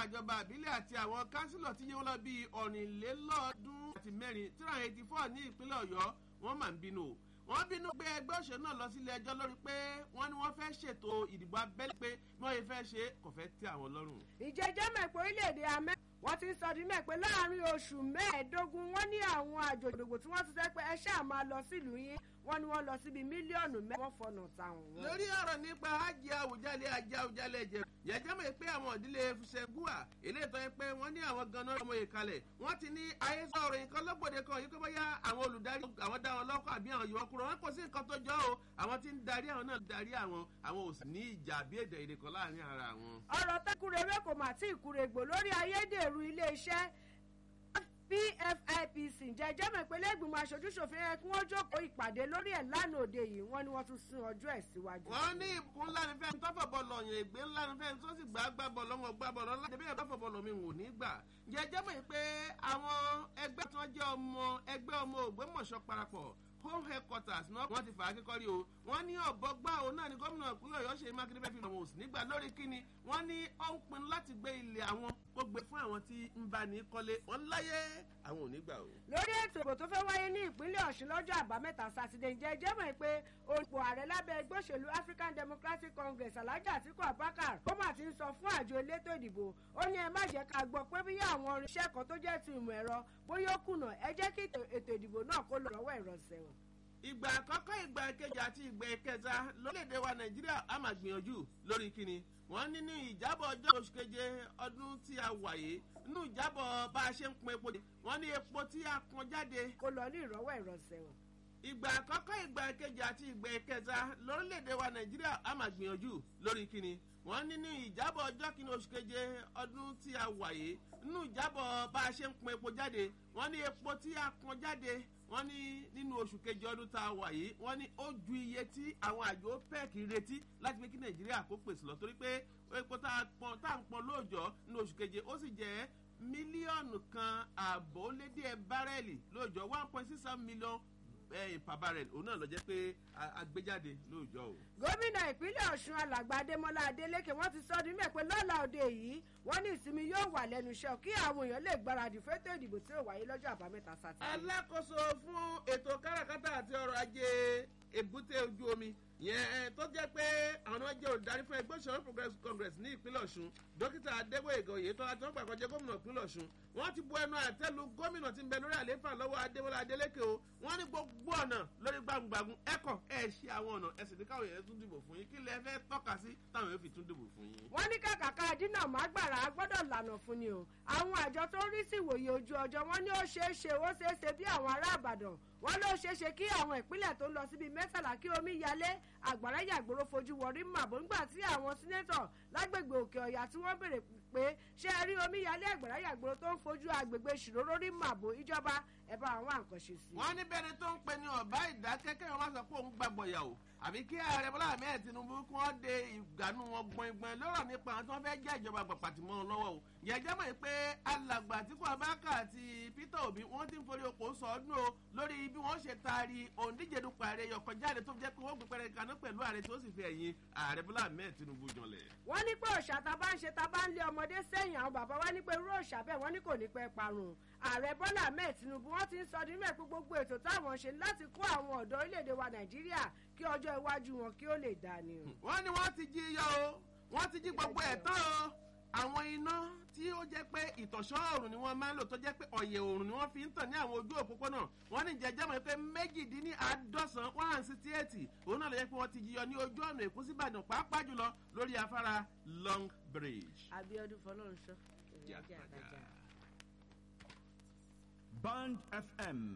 alága ìjọba àbílẹ̀ àti àwọn kánsílọ̀ tí yóò lọ bíi ọ̀rìnlélọ́ọ̀ọ́dún àti mẹ́rin three hundred eighty four ní ìpínlẹ̀ ọ̀yọ́ wọ́n máa ń bínú o wọ́n bínú gbé ẹgbẹ́ òṣèlú náà lọ sílé ẹjọ́ lórí pé wọ́n ní wọ́n fẹ́ ṣètò ìdìbò abẹ́lé pé bí wọ́n yẹ fẹ́ ṣe kò fẹ́ tẹ́ àwọn lọ́rùn. ìjẹjẹ mẹ́pẹ́ orílẹ̀-èdè amẹ́ wọ́n ti ń sọ di mẹ́pẹ́ láàrin oṣù mẹ́ẹ̀ẹ́dógún wọ́n ní àwọn àjòjògbò tí wọ́n ti sẹ́ pé ẹ ṣáà máa lọ sílùú yín wọ́n ní wọ́n lọ síbi mílíọ̀nù mẹ́wọ́n fọ̀nà táwọn. lórí ọ̀rọ̀ nípa hajj àwùjalè ajá àwùjalè ẹ̀jẹ̀ yẹ̀jẹ̀ mọ̀ pé àwọn ìdílé fúnṣẹ́gùà eléyìí tó yẹ pé wọ́n ní àwọn ganan ọmọ yìí kalẹ̀ wọ́n ti ní ayé sọ̀rọ̀ nǹkan lọ́gbọ̀dẹ kan yìí kó bóyá àwọn olùdarí àwọn dá wọn lọ́kọ̀ àbí àwọn yòókù wọn kò sí nǹkan tó jọ o àwọn tí ń darí àwọn náà darí àwọn àwọn ò sì ní ìjà àbí èdè èdè kan láàrin ara wọn. ọ̀rọ̀ tẹ́kùrẹ́rẹ́ kò mà tí ì kúrègbò lórí ayédèrú iléeṣẹ́ pfipc jẹjẹ mọ̀ pé lẹ́gbìmọ̀ aṣojúṣòfin ẹ̀ kí wọ́n jókòó ìpàdé lórí ẹ̀ lánàá òde yìí wọ́n ní wọ́n tún sún ọjọ́ ẹ̀ síwájú. wọ́n ní ìbùkún ńlá ní fẹ́ni tọ́fọ̀ bọ́ọ̀lù ọ̀yàn ègbé ńlá ní fẹ́ni tó sì gbà gbà bọ́ọ̀lù ọmọ gbà bọ́ọ̀lù ọ̀la débí ẹ̀dọ́fọ̀ bọ́ọ̀lù mi wò ní gbà. jẹjẹ mọ̀ pé àwọn ẹgbẹ́ tí wọ́n jẹ́ ọmọ ẹgbẹ́ ọmọ ògbómọ̀ṣọ́ parapọ̀ home headquarters náà wọ́n ti fà á kíkọ́rí o wọ́n ní ọ̀bọ gbá o náà ní gómìnà ìpínlẹ̀ ọ̀yọ́ ṣe mákindé fẹ́ fi lọ́wọ́ òsì nígbà lórí kíni wọ́n ní ó ń pinnu láti gbé ilẹ̀ àwọn kó gbé fún àwọn tí ń bá ní kọ́lé wọ́n láyé àwọn ò ní gbà o. lórí ètò ìbò tó fẹ́ wáyé ní ìpínlẹ̀ ọ̀ṣun lọ́jọ́ àbámẹ́ta sátidé ǹjẹ́ jẹ́ mọ̀ pé olùpò ààrẹ lábẹ́ ẹgbẹ́ òṣèlú african democratic congress alhaji atiku abubakar ó mà ti ń sọ fún àjọ elétò ìdìbò ó ní ẹ má jẹ́ ká gbọ́ pé bí àwọn irinṣẹ́ kan tó jẹ́ ti ìmọ̀ ẹ̀rọ bóyá ó kùnà ẹ jẹ́ kí ètò ìdìbò náà kó lọ rọ́wọ́ ìrọ̀sẹ̀ wọn ìgbà àkọ́kọ́ ìgbà kejì àti ìgbà kẹta lórílẹ̀‐èdè wa nàìjíríà a máa gbìyànjú lórí kíni wọ́n ní ní ìjábọ̀ ọjọ́ oṣù keje ọdún tí a wà yìí nínú ìjábọ̀ bá a ṣe ń pọn epo wọ́n ní epo tí a pọn jáde. kó lọ ní ìrọ́wọ́ ìrọ̀sẹ̀ wọn. ìgbà àkọ́kọ́ ìgbà kejì àti ìgbà kẹta lórílẹ̀‐èdè wa nàìjíríà a máa gbìyànjú lórí kíni wọ́n ní ní ìjábọ̀ ọjọ́ kìíní oṣù keje ọdún tí a wà yìí nínú ìjábọ̀ bá a ṣe ń pọn epo jáde wọ́n ní epo tí a pọn jáde wọ́n ní nínú oṣù kejì ọdún tá a wà yìí wọ́n ní ó ju iye tí àwọn àjò opec retí láti pé kí nàìjíríà kó pèsè lọ torí pé epo tá a pọn tá a ń pọn lóòjọ́ nínú oṣù keje ó sì jẹ́ mílíọ̀nù kan ààbò lé díẹ̀ bárẹ́ẹ̀lì lóòjọ́ one point six seven million per barrel òun náà lọ jẹ́ pé agbéjáde lóòjọ́ o. gómìnà ìpínlẹ̀ ọ̀ṣun alàgbà adémọlá adélékè wọ́n ti sọ ọdún mẹ́pẹ́ lọ́la òde yìí wọ́n ní ìsinmi yóò wà lẹ́nu iṣẹ́ kí àwọn èèyàn lè gbáradì fẹ́tọ̀ ìdìbò tí ó wáyé lọ́jọ́ àbámẹ́ta sátidé. alákòóso fún ètò káràkátà àti ọrọ̀ ajé èbúté ojú omi yẹn tó jẹ́ pé àwọn jẹ́ olùdarí fún ẹgbẹ́ òṣèlú progressive congress ní ìpínlẹ̀ ọ̀ṣun dókítà adégbòyègò oyètọ́lá tí wọ́n gbà kọjá gómìnà ìpínlẹ̀ ọ̀ṣun wọ́n ti bu ẹnu àtẹ́lu gómìnà tí ń bẹ lórí àlééfà lọ́wọ́ adéwọlá adélékè o wọ́n ní gbogbo ọ̀nà lórí gbàngbàngun ẹ̀kọ́ ẹ̀ ṣe àwọn ọ̀nà ẹ̀sìn ní káwọn èèyàn tún dìbò fún yín kí lẹ fẹ́ tọ́ka sí táwọn èèyàn fi tún dìbò fún yín. wọ́n ní kàkàkà dínà mágbàrá gbọ́dọ̀ lànà fún ni o àwọn àjọ tó ń rí sí ìwòye ojú ọjọ́ wọn ní ó ṣeé ṣe ó ṣeé ṣe bí àwọn ará àbàdàn wọ́n ló ṣeé ṣe kí àwọn ìpínlẹ̀ tó ń lọ síbi mẹ́tàlá kí omi yalé àgbàrá yàgbóró fojú wọrí màbó ńgbà tí àwọn sínétọ̀ lágbègbè òkè ọ̀yà tí wọ́n béèrè pé ṣé ẹ rí omi yalé àgbàrá yàgbóró tó ń fojú agbègbè ṣìróró rí màbó ìjọba ẹ bá àwọn àǹkànṣe sí. wọ́n ní bẹ́ẹ̀ ni tó ń pe ní ọ̀bá ìdákẹ́kẹ́ wọn máa sọ pé òun gbàgbọ́ yà o àbí kí ààrẹ bọ́lá ahmed tinubu kí wọ́n de ìgbàanú wọn gbọ̀ngbọ̀n lọ́rọ̀ nípa àwọn tí wọ́n fẹ́ jẹ́ ìjọba pàpàtì mọ́ wọn lọ́wọ́ o yẹ̀jẹ̀ mọ̀ pé alàgbà àtìkú abáka àti peter obi wọ́n ti ń forí oko sọ ọdún o lórí bí wọ́n ṣe taari òǹdíje dupò ààrẹ yọkọ̀ jáde tó jẹ́ pé wọ́n gbé pẹ́rẹ́ kaná pẹ̀lú ààrẹ tó sì fi ẹ̀yìn ààrẹ bọ́lá ahmed tinubu janlẹ̀. wọ́n ní pé òòṣà tá a bá ń ṣe tá a bá ń lé ọmọdé sẹ́yìn àwọn bàbá wa ní pé irú òòṣà bẹ́ẹ̀ wọ́n ní kò ní pẹ́ parun ààrẹ bọ́lá ahmed tinubu wọ́n ti ń sọ nínú ẹ̀ pé gbogbo ètò táwọn ṣe láti kó àwọn ọ̀dọ́ orílẹ̀-èdè wa nàìjíríà kí ọjọ́ iwájú wọn kí ó lè dà ní o. wọ́n ní wọ́n ti jí yọ o wọ́n ti jí gbogbo ẹ̀ tán o àwọn iná tí ó jẹ́ pé ìtọ̀ṣọ́ ọ̀run ni wọ́n máa ń lò tó jẹ́ pé ọ̀yẹ̀ òrùn ni wọ́n fi ń tàn ní àwọn ojú òpópónà wọ́n ní jẹjẹ́ mọ̀ pé méjìdínláàádọ́sán one hundred sixty eight òun náà lè jẹ́ pé wọ́n ti jíyọ ní ojú ọ̀nà èkó síbàdàn pàápàá jùlọ lórí afárá long bridge. abiodun fọlọ́runṣọ́. Jàkàjà. Band FM